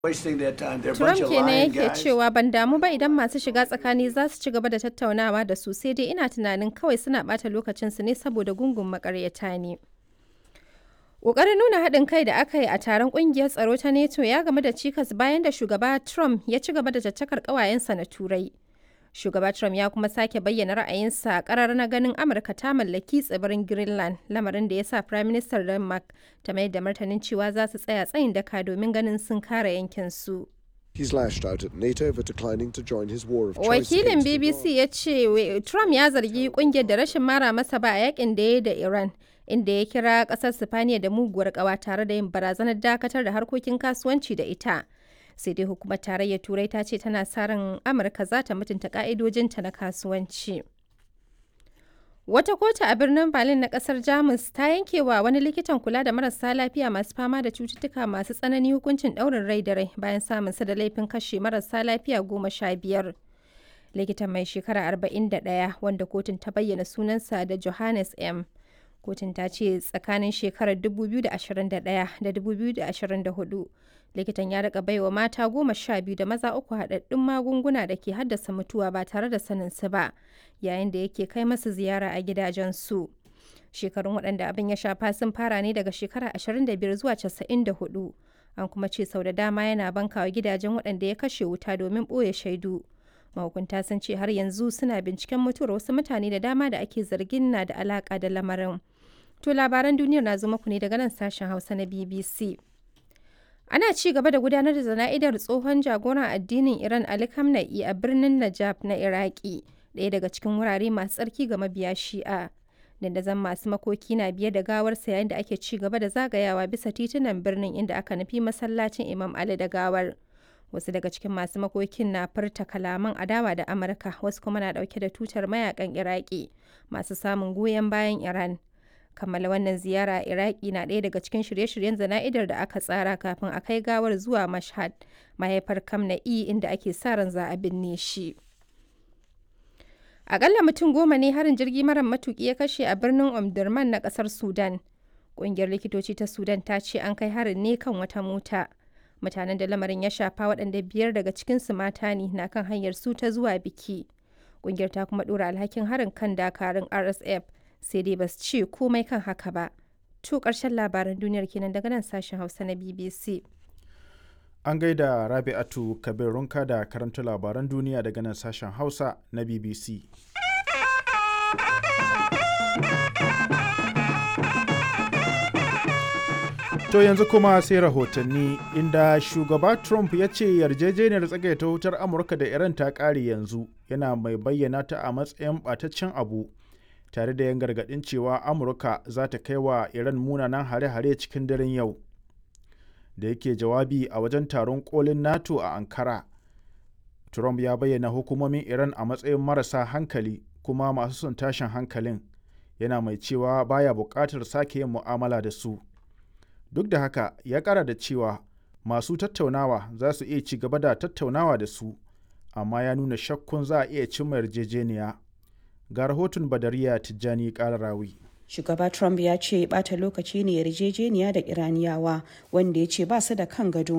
wasting their time. They're a Trump bunch of kenan lying yake guys. cewa ban damu ba idan masu shiga tsakani za su ci gaba da tattaunawa da su sai dai ina tunanin kawai suna ɓata lokacinsu ne saboda gungun makaryata ne. Ƙoƙarin nuna haɗin kai da aka yi a taron ƙungiyar tsaro ta NATO ya game da cikas bayan da shugaba Trump ya ci gaba da caccakar ƙawayensa na Turai. Shugaba Trump ya kuma sake bayyana ra'ayinsa a ƙarar na ganin Amurka ta mallaki tsibirin Greenland, lamarin da ya sa Prime Minister Denmark ta mai da martanin cewa za su tsaya tsayin daka domin ganin sun kare yankinsu. He's lashed out at NATO for declining to join his war of choice Wakilin against Iran. BBC ya ce we- Trump ya zargi kungiyar da rashin mara masa ba a yakin da ya yi da Iran, inda ya kira kasar Sifaniya da muguwar kawa tare da yin barazanar dakatar da harkokin kasuwanci da ita. Sai dai hukumar tarayyar Turai ta ce tana sa ran Amurka za ta mutunta ka'idojinta na kasuwanci. Wata kotu a birnin Berlin na kasar Jamus ta yanke wa wani likitan kula da marasa lafiya masu fama da cututtuka masu tsanani hukuncin ɗaurin rai da rai bayan samun sa da laifin kashe marasa lafiya goma sha biyar. Likitan mai shekara 41 wanda kotun ta bayyana sunansa da Johannes M. Kotun ta ce tsakanin shekarar 2021 da 2024 likitan ya rika baiwa mata goma sha biyu da maza uku haɗaɗɗun magunguna da ke haddasa mutuwa ba tare da sanin su ba yayin da yake kai masu ziyara a gidajensu. Shekarun waɗanda abin ya shafa sun fara ne daga shekara 25 zuwa 94. An kuma ce sau da dama yana bankawa gidajen waɗanda ya kashe wuta domin ɓoye shaidu. Mahukunta sun ce har yanzu suna binciken mutuwar wasu mutane da dama da ake zargin na da alaƙa da lamarin. To labaran duniyar na zo muku ne daga nan sashen Hausa na BBC. Ana ci gaba da gudanar da zana'idar tsohon jagoran addinin Iran Ali Khamenei a birnin Najaf na Iraki, ɗaya daga cikin wurare masu tsarki ga mabiya Shi'a. Dandazon masu makoki na biye da gawarsa yayin da ake ci gaba da zagayawa bisa titunan birnin inda aka nufi masallacin Imam Ali da gawar. Wasu daga cikin masu makokin na furta kalaman adawa da Amurka, wasu kuma na ɗauke da tutar mayakan Iraki masu samun goyon bayan Iran. kammala wannan ziyara a iraki na ɗaya daga cikin shirye-shiryen zana'idar da aka tsara kafin a kai gawar zuwa mashhad mahaifar kamna'i inda ake sa ran za a binne shi akalla mutum goma ne harin jirgi mara matuki ya kashe a birnin omdurman na kasar sudan ƙungiyar likitoci ta sudan ta ce an kai harin ne kan wata mota mutanen da lamarin ya shafa waɗanda biyar daga cikinsu mata ne na kan hanyar su ta zuwa biki ƙungiyar ta kuma ɗora alhakin harin kan dakarun rsf sai dai ba su ce komai kan haka ba. To ƙarshen labaran duniyar kenan daga nan sashen Hausa na BBC. An gaida Rabi'atu Kabir Runka da karanta labaran duniya daga nan sashen Hausa na BBC. To yanzu kuma sai rahotanni inda shugaba Trump ya ce yarjejeniyar tsagaita wutar Amurka da Iran ta ƙare yanzu yana mai bayyana ta a matsayin ɓataccen abu tare da yan gargaɗin cewa Amurka za ta kai wa Iran munanan hare-hare cikin daren yau. Da yake jawabi a wajen taron kolin NATO a Ankara, Trump ya bayyana hukumomin Iran a matsayin marasa hankali kuma masu son tashin hankalin, yana mai cewa baya buƙatar sake yin mu'amala da su. duk da haka ya kara da cewa masu tattaunawa za su iya ci gaba da tattaunawa da su amma ya nuna shakkun za a iya cimma yarjejeniya ga rahoton badariya tijjani kararawi Shugaba Trump ya ce bata lokaci ne yarjejeniya da Iraniyawa wanda ya ce ba su da kan gado